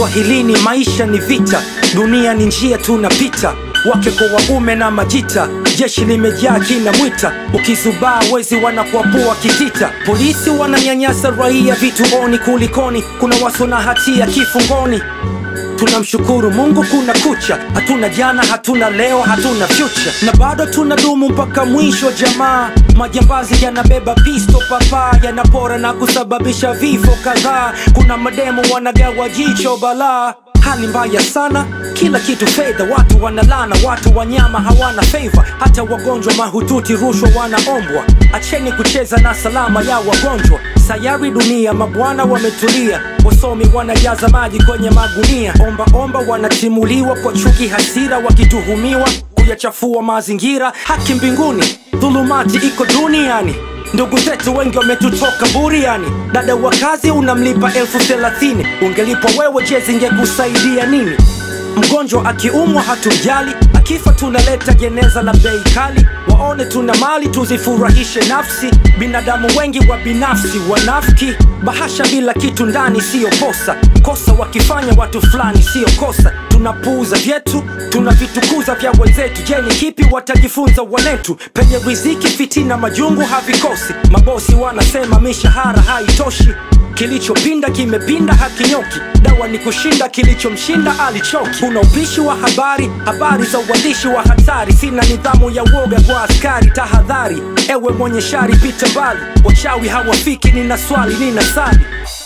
Uswahilini maisha ni vita, dunia ni njia tunapita, wake kwa waume na majita, jeshi limejaa kina mwita, ukizubaa wezi wanakuapua kitita, polisi wananyanyasa raia vituoni, kulikoni? Kuna waso na hatia kifungoni. Tunamshukuru Mungu kuna kucha, hatuna jana, hatuna leo, hatuna future, na bado tunadumu mpaka mwisho. Jamaa majambazi yanabeba pisto papa, yanapora na kusababisha vifo kadhaa. Kuna mademo wanagawa jicho balaa, hali mbaya sana, kila kitu fedha, watu wanalana, watu wanyama hawana favor, hata wagonjwa mahututi rushwa wanaombwa. Acheni kucheza na salama ya wagonjwa, sayari dunia, mabwana wametulia, wasomi wanajaza maji kwenye magunia, omba omba wanatimuliwa kwa chuki, hasira, wakituhumiwa kuyachafua mazingira. Haki mbinguni, dhulumati iko duniani. Ndugu zetu wengi wametutoka buriani. Dada wa kazi unamlipa elfu thelathini, ungelipwa wewe, je, zingekusaidia nini? Mgonjwa akiumwa hatumjali, akifa tunaleta jeneza la bei kali. Waone tuna mali tuzifurahishe nafsi, binadamu wengi wa binafsi wanafiki. Bahasha bila kitu ndani siyo kosa, kosa wakifanya watu fulani siyo kosa. Tunapuuza vyetu, tunavitukuza vya wenzetu. Je, ni kipi watajifunza wanetu? Penye riziki fitina, majungu havikosi. Mabosi wanasema mishahara haitoshi Kilichopinda kimepinda hakinyoki, dawa ni kushinda kilichomshinda alichoki. Kuna upishi wa habari, habari za uandishi wa hatari. Sina nidhamu ya woga kwa askari, tahadhari ewe mwenye shari, pita mbali. Wachawi hawafiki, nina swali, nina sali